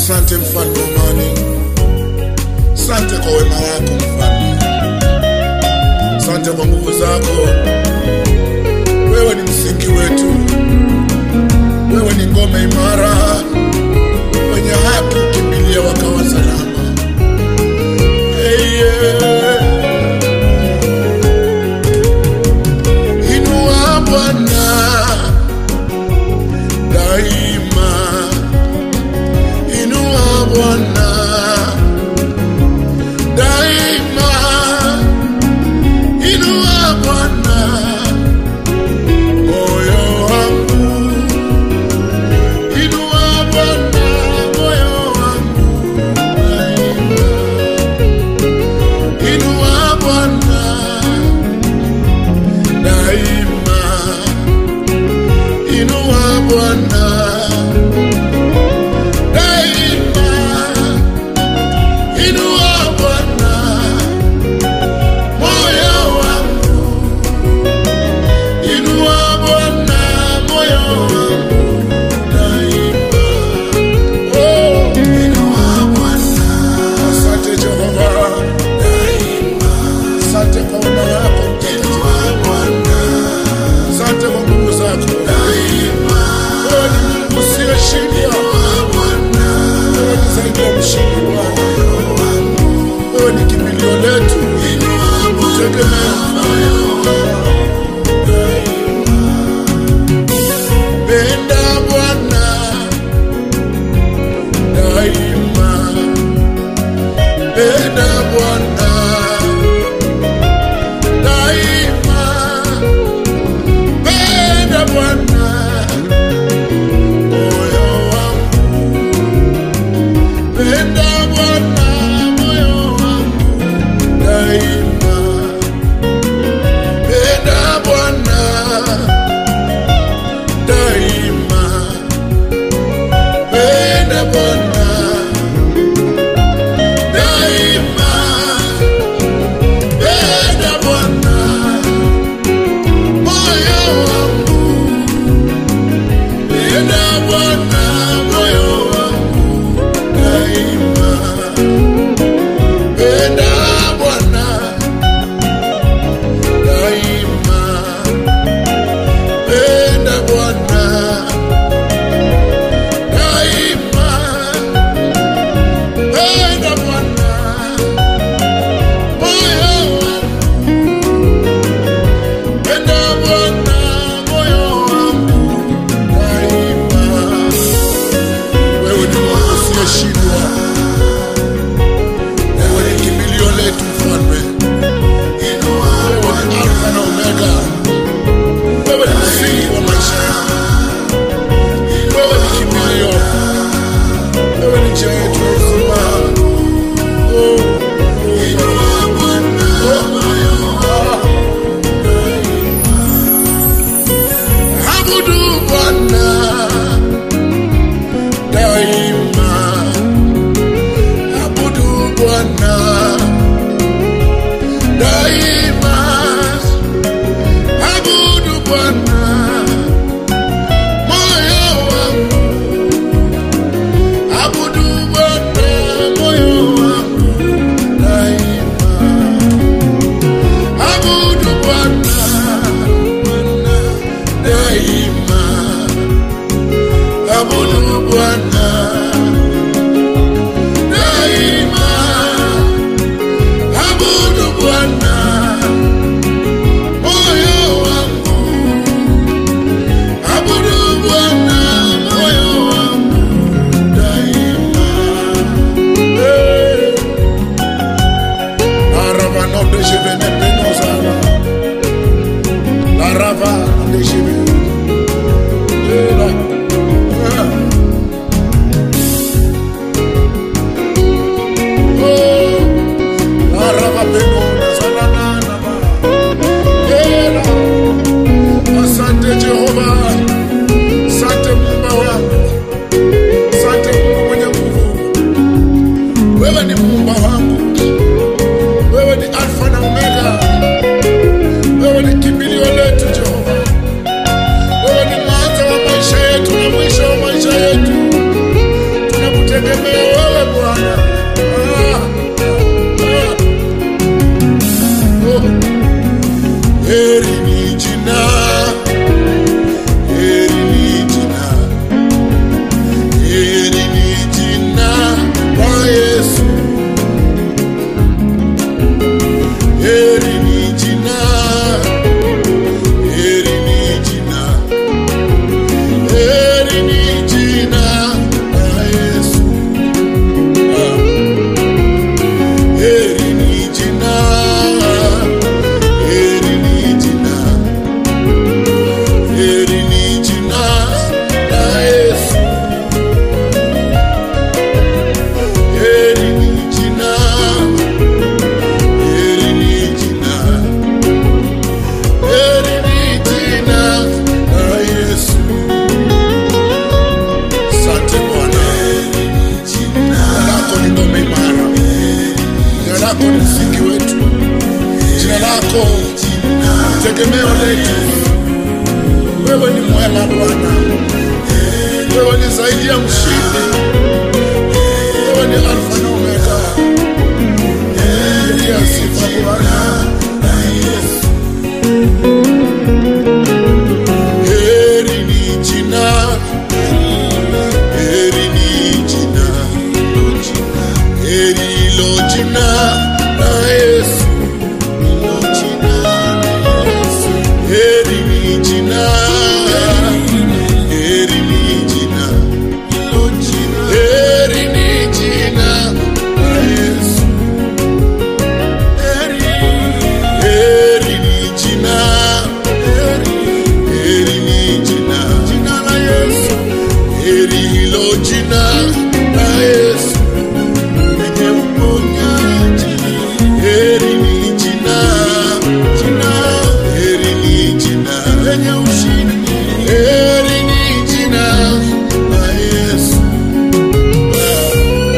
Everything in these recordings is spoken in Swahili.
Asante mfalme wa amani, asante kwa wema wako mfalme, asante kwa nguvu zako. Wewe ni msingi wetu, wewe ni ngome imara, wenye haki ukimbilia wakawa salama. Hey, yeah. Inua Bwana daima, inua Bwana daima, inua Bwana moyo wangu, inua Bwana moyo wangu daima, inua Bwana daima, inua Bwana daima, inua Bwana moyo wangu, inua Bwana moyo wangu daima. Oh, inua Bwana. Asante Jehova daima, asante kwa wema wako inua Bwana, asante kwa nguvu zako daima. Wewe ni Mungu usiyeshindwa, wewe ni zaidi ya mshindi Bwana. Wewe ni kimbilio letu, tegemeo Penda Bwana daima, penda Bwana daima, penda Bwana moyo wangu, penda Bwana moyo wangu daima, penda Bwana daima, penda Bwana daima, penda Bwana moyo wangu, penda Bwana moyo wangu daima, penda Bwana daima, penda Bwana daima, penda Bwana moyo wangu, penda Bwana moyo wangu daima. Wewe ni Mungu usiyeshindwa, wewe ni kimbilio letu mfalme, wewe ni Alfa na Omega, wewe ni msingi wa maisha yangu, wewe ni kimbilio, wewe ni njia yetu ya uzima. Oh, Abudu Bwana daima, abudu Bwana daima, abudu Bwana moyo wangu, abudu Bwana moyo wangu daima, abudu Bwana Bwana daima, nikutegemee wewe Bwana. Ah, ah, oh. Heri ni jina, heri ni jina, heri ni jina la Yesu. Heri ni jina, heri ni jina, heri ni jina la Yesu. Ah. Heri ni jina, heri ni jina, heri ni jina la Yesu. Heri ni jina, heri ni jina, heri ni jina la Yesu. Asante Bwana, jina lako ni ngome imara, jina lako ni msingi wetu, jina lako ni tegemeo letu. Wewe ni mwema Bwana, wewe ni zaidi ya mshindi, wewe ni Alfa na Omega. Pokea sifa Bwana. Heri ni jina, heri ni jina, heri hilo jina la Yesu. Heri ni jina, heri ni jina, heri ni jina la Yesu. Heri ni jina, heri ni jina, jina la Yesu. Heri hilo jina la Yesu lenye uponyaji. Heri ni jina, jina, heri ni jina lenye ushindi. Heri ni jina la Yesu. Ah,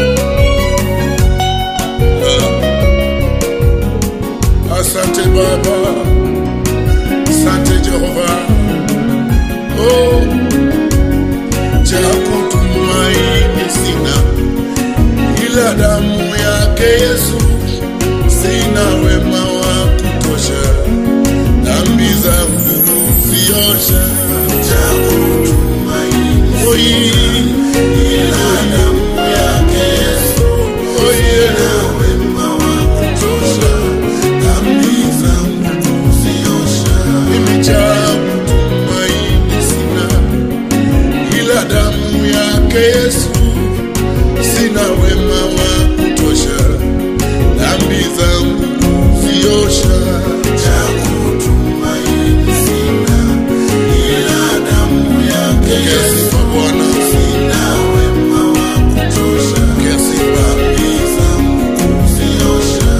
ah. Asante Baba, asante Jehova. Oh, cha kutumaini sina ila damu yake Yesu, sina wema wa kutosha, dhambi zangu ziosha. Cha kutumaini oh, ila damu yake Yesu, oh, yeah. wema wa kutosha, dhambi zangu ziosha. Mimi cha kutumaini sina ila damu yake Yesu, sina wema wa kutosha, dhambi zangu ziosha. Cha kutumaini sina, ila damu yake Yesu, Bwana, sina wema wa kutosha, dhambi zangu ziosha.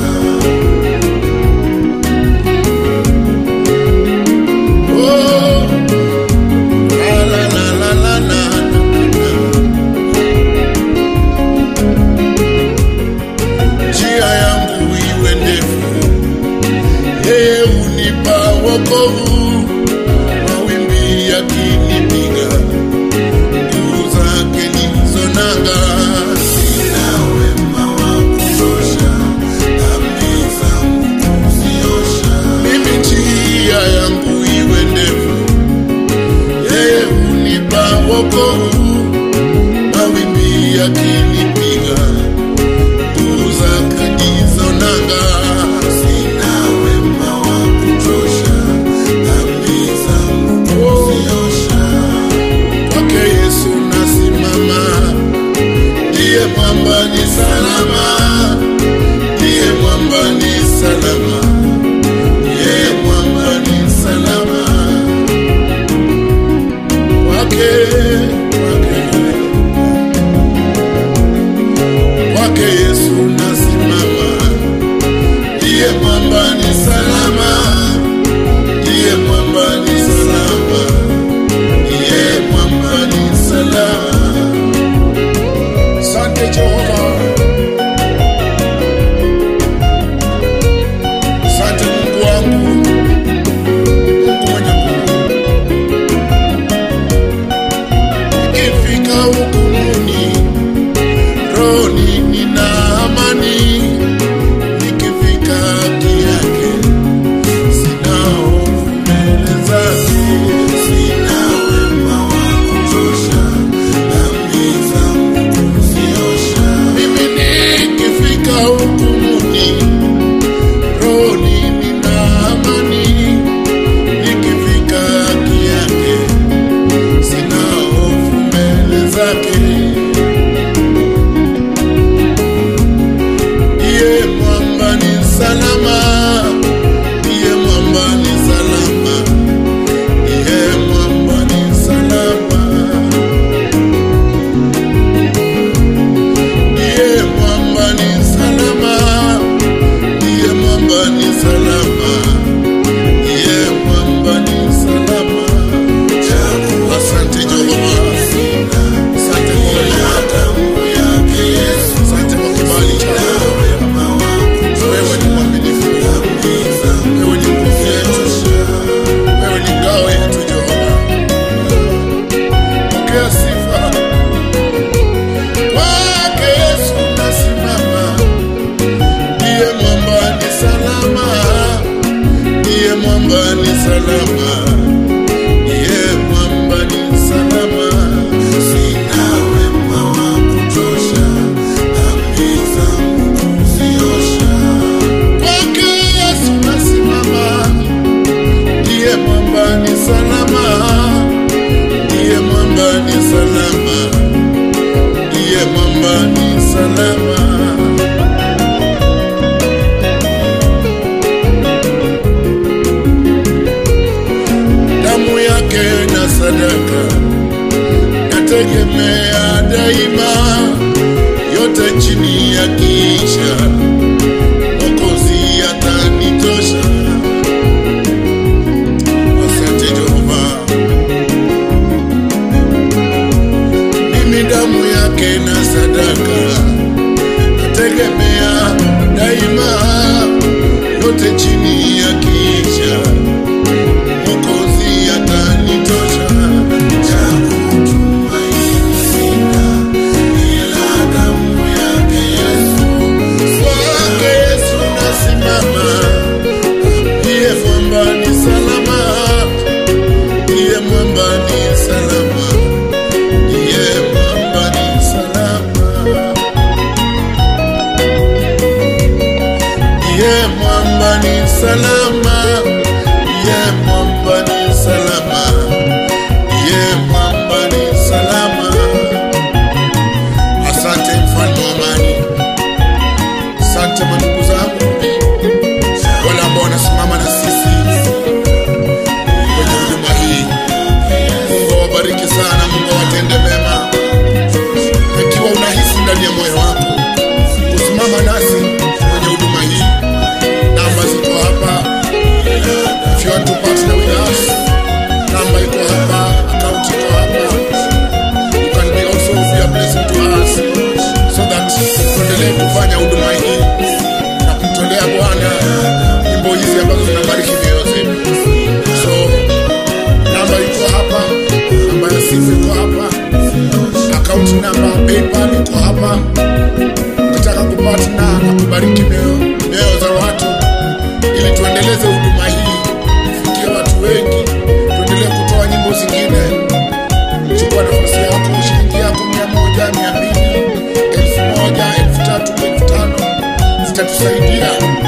Oh, la la la la la la. njia yangu iwe ndefu, yeye unipa wokovu. Mawimbi yakinipiga, nguvu zake ndizo nanga. Sina wema wa kutosha, dhambi zangu kuziosha. Mimi njia yangu iwe ndefu, yeye unipa wokovu. Mawimbi yakinipiga nguvu zake ndizo nanga. Sina wema wa kutosha, dhambi zangu kuziosha. Kwake Yesu nasimama, ndiye mwamba ni salama, ndiye mwamba ni salama, ndiye mwamba ni salama. Kwake, kwake kwake Yesu nasimama, ndiye mwamba ni salama, ndiye mwamba ni salama, ndiye mwamba ni salama. Asante Jehova, asante Mungu wangu, Mungu mwenye nguvu, yake. Iye mwamba ni salama, iye mwamba ni salama, iye mwamba ni salama, iye mwamba ni salama, iye mwamba ni salama, iye mwamba ni salama. Asante Jehova, asante kwa wema wako, asante kwa kibali chako. Wewe ni mwaminifu, wewe ni nguvu yetu, wewe ni ngao yetu Jehova. Pokea sifa kwake Yesu, nasimama. Ndiye mwamba ni salama, ndiye mwamba ni salama, ndiye mwamba ni salama. Sina wema wa kutosha, dhambi zangu kuziosha. Kwake Yesu nasimama, ndiye mwamba ni salama, ndiye mwamba ni salama, ndiye mwamba ni salama. damu yake na sadaka nategemea daima, yote chini ya kisha Mwokozi atanitosha. Asante Jehova, mimi damu yake na sadaka nategemea daima, yote chini ya kisha Mwokozi atanitosha. Cha kutumaini sina ila damu yake Yesu. Kwake Yesu nasimama, ndiye mwamba ni salama, ndiye mwamba ni salama, ndiye mwamba ni salama, ndiye mwamba ni salama, ndiye mwamba ni salama, ndiye mwamba ni salama. Asante mfalme wa amani. Asante mandugu zangu wale ambao wanasimama na sisi kwenye huduma hii. Mungu awabariki sana, Mungu awatende mema. Ikiwa unahisi ndani ya moyo wako kusimama nasi kwenye huduma hii, namba ziko hapa. If you want to partner with us, namba iko hapa, account iko hapa. You can be also be a blessing to us so that tuendelee kufanya huduma hii na kumtolea Bwana nyimbo hizi ambazo zinabariki mioyo zetu. So namba iko hapa, namba ya simu iko hapa, akaunti namba PayPal iko hapa. Nataka kupatna na kubariki mioyo mioyo za watu ili tuendeleze huduma hii, tufikie watu wengi, tuendelee kutoa nyimbo zingine chukua nafasi yako, shilingi yako mia moja, mia mbili, elfu moja, elfu tatu, elfu tano zitatusaidia